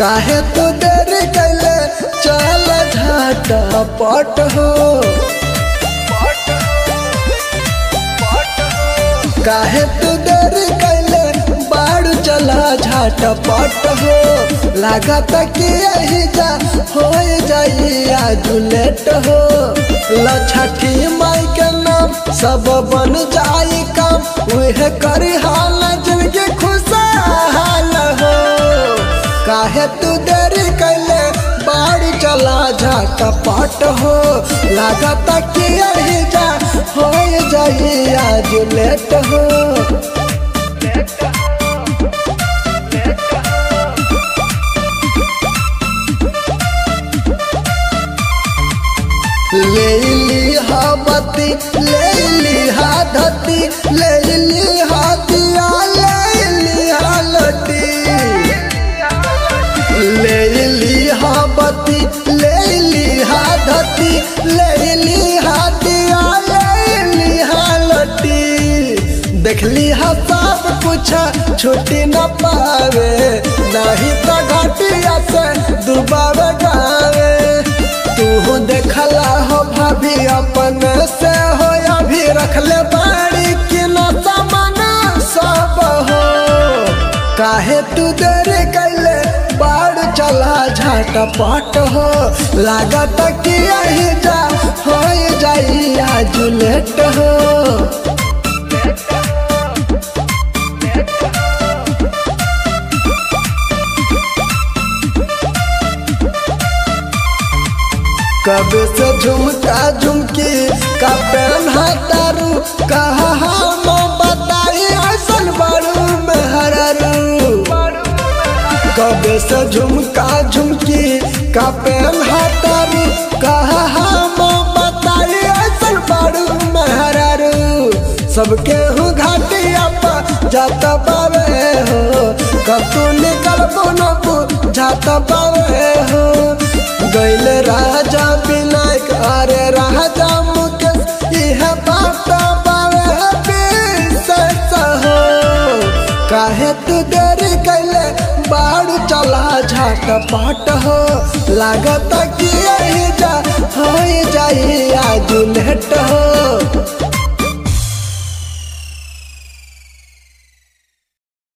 काहे तू देरी कैले चल झाटा पट हो काहे तू देरी कैले बाड़ू चला झाट पट हो लागत कि यही जा हो जाई आज लेट हो लछठी माई के नाम सब बन जाई काम उहे करी हाल जिनके खुशहाल हो काहे तू देरी कैले बाड़ी चला झाट पट हो लागत कि यही जा हो जाई आज लेट हो ले ली हा बत्ती ले ली हा धती ले ली हा दिया ले ली हा लटी ले ली हा बत्ती ले ली हा धती ले ली हा दिया ले ली हा लटी देखली हा सब कुछ छुट्टी न पावे नहीं तो घटिया से दुबारा गावे तू देखला हो भाभी अपन से हो अभी रखले बाड़ी कि न सामान सब हो काहे तू देरी कैले बाड़ चला झाट पट हो लागत कि यही जा हो जाई आज लेट हो कबे से झुमका झुमकी का पेन तारू कहा हम बताई ऐसन बारू में हरारू कबे से झुमका झुमकी का पेन तारू कहा हम बताई ऐसन बारू में हरारू सबके हूँ घाटिया पर जाता पावे हो कब तू निकल बोनबू जाता पावे हो गैल राजा विनायक अरे राजा मुकेश यह बात बावे विशेष हो काहे तू देरी कैले बाड़ू चला झाट पाट हो लागत कि यही जा हो